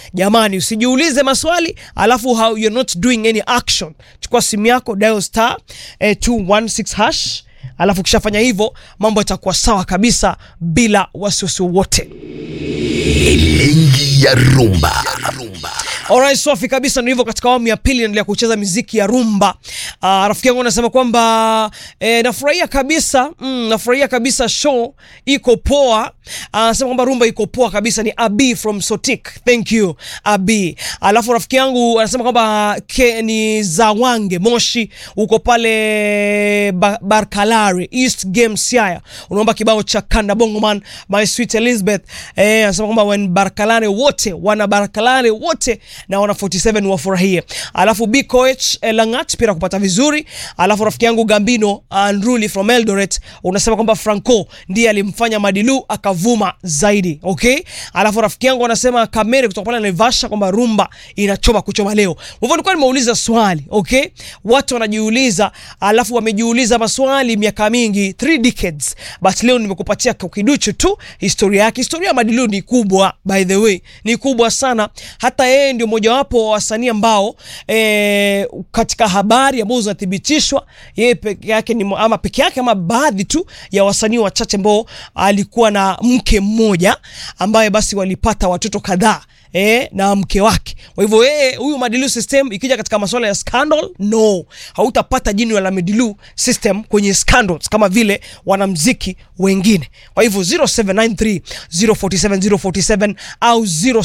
Jamani, usijiulize maswali alafu how you're not doing any action. Chukua simu yako dial star eh, 216 hash alafu ukishafanya hivyo mambo yatakuwa sawa kabisa bila wasiwasi wowote. Elengi ya rumba. Alright, safi kabisa. Ndio hivyo, katika awamu ya pili naendelea kucheza miziki ya rumba. Uh, rafiki yangu anasema kwamba eh, nafurahia kabisa mm, nafurahia kabisa show iko poa. Anasema kwamba rumba iko poa kabisa. Ni Abi from Sotik, thank you Abi. Alafu rafiki yangu anasema kwamba ke, ni Zawange Moshi, uko pale ba, Barkalari East Game Siaya, unaomba kibao cha Kanda Bongoman my sweet Elizabeth. Eh, anasema kwamba when Barkalari wote wana Barkalari wote na wana 47 wafurahie. Alafu BKH eh, Langat pia kupata vizuri. Alafu rafiki yangu Gambino Andruli from Eldoret unasema kwamba Franco ndiye alimfanya Madilu akavuma zaidi. Okay? Alafu rafiki yangu anasema Kamere kutoka pale Naivasha kwamba rumba inachoma kuchoma leo. Hivyo nilikuwa nimeuliza swali, okay? Watu wanajiuliza, alafu wamejiuliza maswali miaka mingi, 3 decades. But leo nimekupatia kwa kiduchu tu historia yake. Historia ya Madilu ni kubwa by the way, ni kubwa sana. Hata yeye ndio mojawapo wa wasanii ambao eh, katika habari ambazo zinathibitishwa yeye peke yake ni ama peke yake ama baadhi tu ya wasanii wachache ambao alikuwa na mke mmoja ambaye basi walipata watoto kadhaa eh, na mke wake. Kwa hivyo yeye huyu Madilu system ikija katika masuala ya scandal, no, hautapata jina la Madilu system kwenye scandals kama vile wanamziki wengine. Kwa hivyo 0793 047 047 au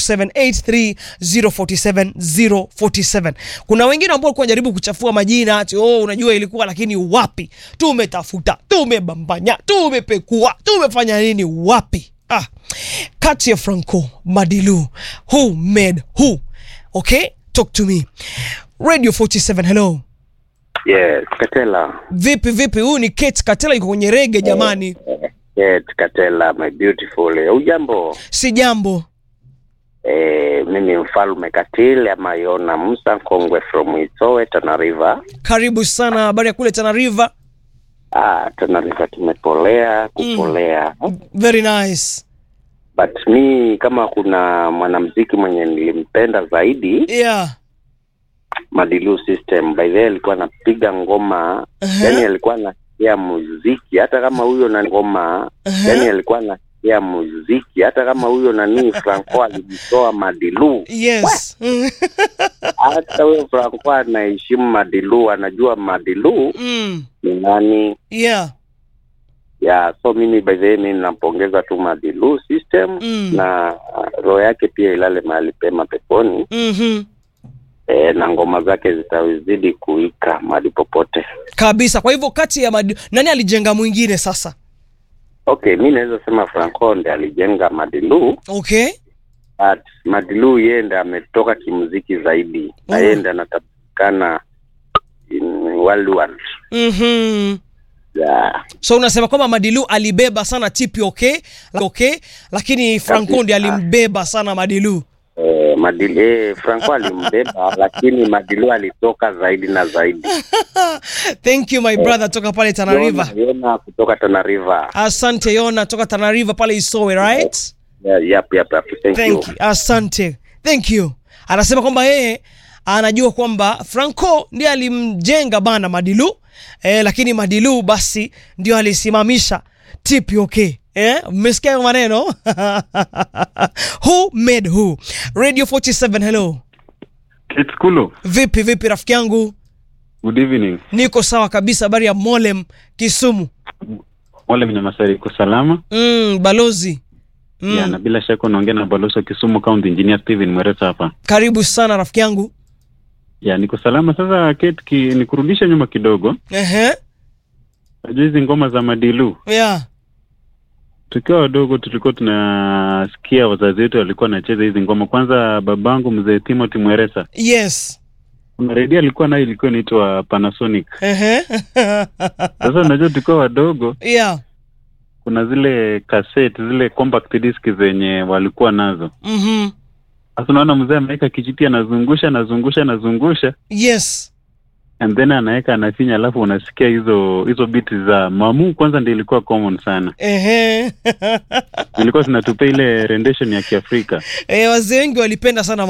0783 047 047. Kuna wengine ambao walikuwa wanajaribu kuchafua majina ati oh, unajua ilikuwa, lakini wapi? Tumetafuta, tumebambanya, tumepekua, tumefanya nini? Wapi? Ah, kati ya Franco Madilu, who made who? Okay, talk to me. Radio 47, hello. Yes, Katela. Vipi vipi? Huyu ni Kate Katela, yuko kwenye rege jamani. Yes, Katela, my beautiful. Ujambo? Si jambo. Eh, mimi mfalme Katile ama Yona Musa Kongwe from Isowe Tana River. Karibu sana, habari ya kule Tana River. Ah, Tana River tumepolea kupolea. Very nice. But mi kama kuna mwanamuziki mwenye nilimpenda zaidi Yeah. Madilu System, by the way alikuwa anapiga ngoma Uh-huh. yani alikuwa anasikia muziki hata kama huyo na ngoma Uh-huh. yani alikuwa anasikia muziki hata kama huyo nani Franco alijitoa Madilu Yes. hata huyo Franco anaheshimu Madilu, anajua Madilu mm. ni nani Yeah. ya so mimi by the way mimi nampongeza tu Madilu system Mm. na uh, roho yake pia ilale mahali pema peponi Mhm. e, na ngoma zake zitazidi kuika mahali popote. Kabisa. Kwa hivyo kati ya Madilu, nani alijenga mwingine sasa? Okay, mi naweza sema Franco ndiye alijenga Madilu, Okay. but Madilu yeye ndiye ametoka kimuziki zaidi na Mm. yeye ndiye anatambulikana in worldwide. Mhm. Yeah. So unasema kwamba Madilu alibeba sana TP okay? Okay, lakini Franco ndiye Kabisa. alimbeba sana Madilu. Eh, Madilu, eh, Franco alimbeba lakini Madilu alitoka zaidi na zaidi. Thank you my brother toka pale Tana River. Yona, Yona kutoka Tana River. Asante Yona toka Tana River pale Isowe, right? Yeah, yep, yep, yep. Thank, you. Thank you. Asante. Thank you. Anasema kwamba yeye anajua kwamba Franco ndiye alimjenga bana Madilu eh, lakini Madilu basi ndio alisimamisha TPOK. Eh, mmesikia hayo maneno? who made who? Radio 47 hello. It's Kulu. Vipi vipi rafiki yangu? Good evening. Niko sawa kabisa, habari ya Molem Kisumu. Wale Mnyamasari iko salama? Mm, balozi. Mm. Ya, na bila shaka unaongea na balozi wa Kisumu County Engineer Steven Mwereta hapa. Karibu sana rafiki yangu. Ya, niko salama. Sasa Kate, ki, nikurudisha nyuma kidogo. Ehe. Najua hizi ngoma za Madilu. Yeah. Tukiwa wadogo tulikuwa tunasikia wazazi wetu walikuwa wanacheza hizi ngoma. Kwanza babangu mzee Timothy Mweresa. Yes. Kuna redio alikuwa nayo ilikuwa inaitwa Panasonic. Ehe. Sasa unajua tukiwa wadogo yeah. kuna zile cassette, zile compact disc zenye walikuwa nazo. Mhm. Sasa unaona mzee ameweka kijiti anazungusha anazungusha anazungusha Yes. and then anaweka anafinya, alafu unasikia hizo hizo biti za mamu. Kwanza ndio ilikuwa common sana, Ehe. ilikuwa zinatupea ile rendition ya Kiafrika. Eh, wazee wengi walipenda sana